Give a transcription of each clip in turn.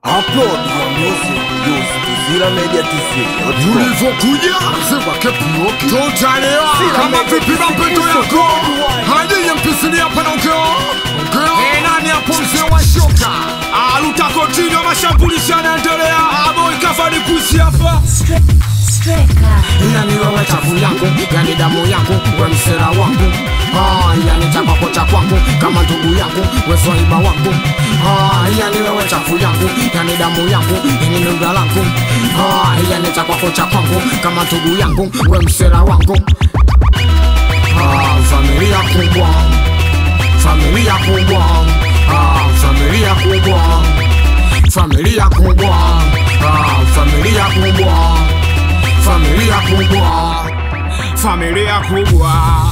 Upload your music use Tuzila Media TC. ulivyokuja sema kepioki totalewa kama vipi mapeto yako hadiye mpisili hapa naongea ongea nani hapo mzee wa shoka alutakotinywa mashambulizi yanaendelea abo ikafani kuisi hapa Striker. yani wewe chafu yangu yani damu yangu we msera wangu Ah, yani chapako cha kwangu kama ndugu yangu we swaiba wangu Ah, yani wewe chafu yangu yani damu yangu yani nduga langu Ah, yani chapako cha kwangu kama ndugu yangu we msera wangu Ah, familia kubwa familia kubwa Ah, familia kubwa familia kubwa Ah, familia kubwa familia kubwa familia kubwa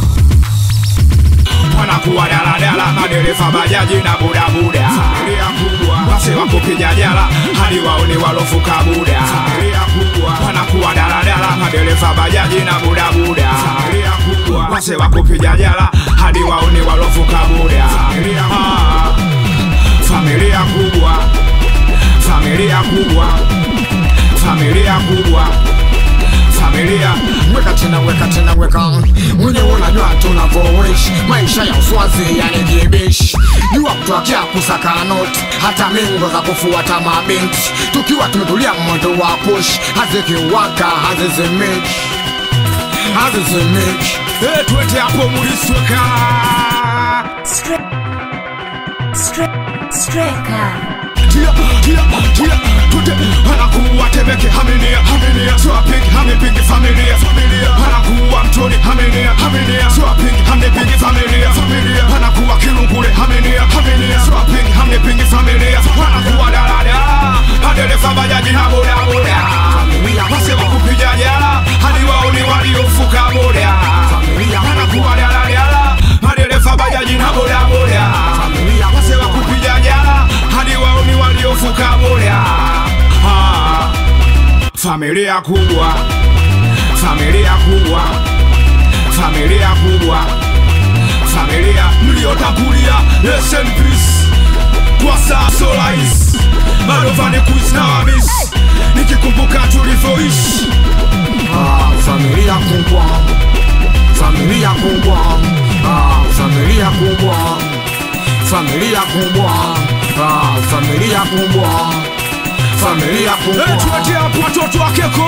wanakuwa daladala madereva bajaji na bodaboda familia kubwa wase wako kijajala hadi waone walofuka buda familia kubwa wanakuwa daladala madereva bajaji na bodaboda familia kubwa wase wako kijajala hadi waone walofuka buda familia ah, familia kubwa familia kubwa familia kubwa familia weka tena weka tena weka mwenye unajua tunavyoishi maisha ya uswazi yani jibishi jua kutwakia kusaka noti hata mingo za kufuata mabinti tukiwa tumetulia moto wa push hazikiwaka hazizimiki hazizimiki Eh, twende hapo mulisweka Stri- Stri- Striker. tia tia tia twende anakuwa temeke haminia haminia swapingi hamipingi familia familia anakuwa mtoni haminia haminia swapingi hamnipingi familia familia anakuwa kilungule haminia haminia swapingi hamnipingi familia anakuwa dalada madereva bajaji na bodaboda wasema kupiga jala hadi waoni waliofuka boda Familia. anakuwa daladala madereva bajaji na bodaboda Familia. wasema kupiga jala hadi waoni waliofuka boda Ah, familia kubwa familia kubwa familia kubwa familia mliotangulia rest in peace kwa saa solais bado vani kuis na wamis nikikumbuka tulivyoishi Ah, familia kubwa familia kubwa Ah, familia kubwa familia kubwa Ah, familia kubwa familia kubwa tuatie hapo watoto wa keko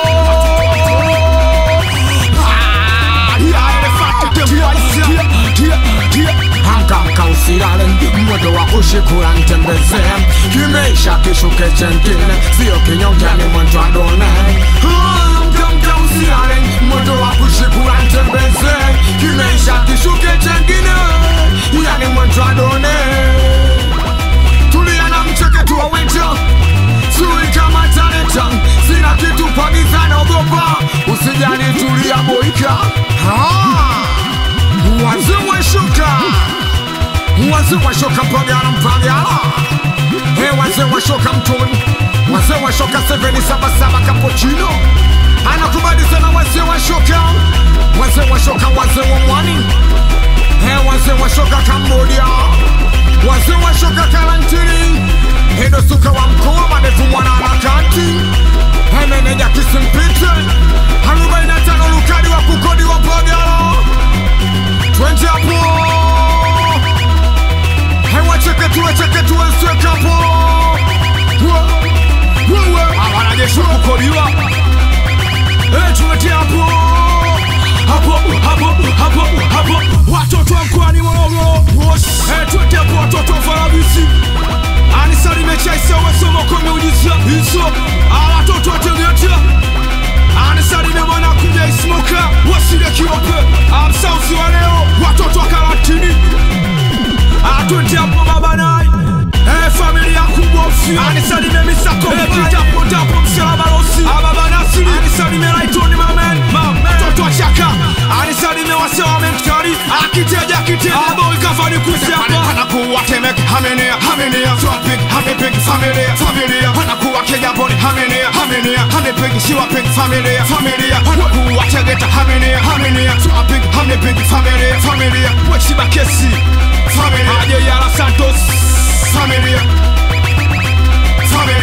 Ah, yeah, elephant, them boys, yeah, yeah, yeah. Hangamka usilale, mwendo wa kushikura ntembeze, kimeisha kishuke chengine, sio kinyonge ni mwendo adone. Hangamka usilale, mwendo wa kushikura ntembeze, kimeisha kishuke chengine, yani mwendo adone. Tulia na mcheketu wa winter Sui kama talenta Sina kitu pagiza na ogopa Usijali tulia boika Wazee wa shuka Wazee wa shoka mpagala mpagala Hey wazee wa shoka mtoni Wazee wa shoka 777 cappuccino Anakubali sana wazee wa shoka Wazee wa shoka wazee wa mwani Hey wazee wa shoka Cambodia Wazee wa shoka karantini Hendo suka wa mkoa manefu mwana harakati Hemeneja kisimpite Arobaini na tano lukadi wa kukodi wa pagala Twende hapo Hewa cheke tuwe cheke tuwe sweka hapo Wewe wanajeshi kukodiwa tuwete hapo hapo hapo hapo hapo watoto wa mkoani Morogoro tuwete hapo watoto wa Farabisi anisalimechaisewesomokomeujiza hizo watoto wa Tegeta anisalime mwana kuja ismoka wasile kiope amsausi wa leo watoto wa karantini atwete hapo babanai Eh, familia kubwa usi anisalime misako kitapo tapo msalabarosi ababa nasiri anisalime raitoni mamen mtoto wa chaka anisalime wase wa mentkari akiteja kite abo ikafani kusi hapa anakuwa temek hamenea hamenea swapik hamepik familia familia anakuwa kejaboni hamenea hamenea hamepik siwapik familia familia anakuwa tegeta hamenea hamenea swapik hamepik familia familia wechibakesi familia aje yala santos familia familia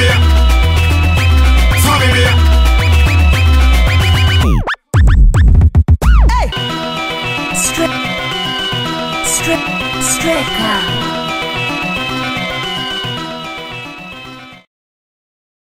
Stre- Stre- Striker.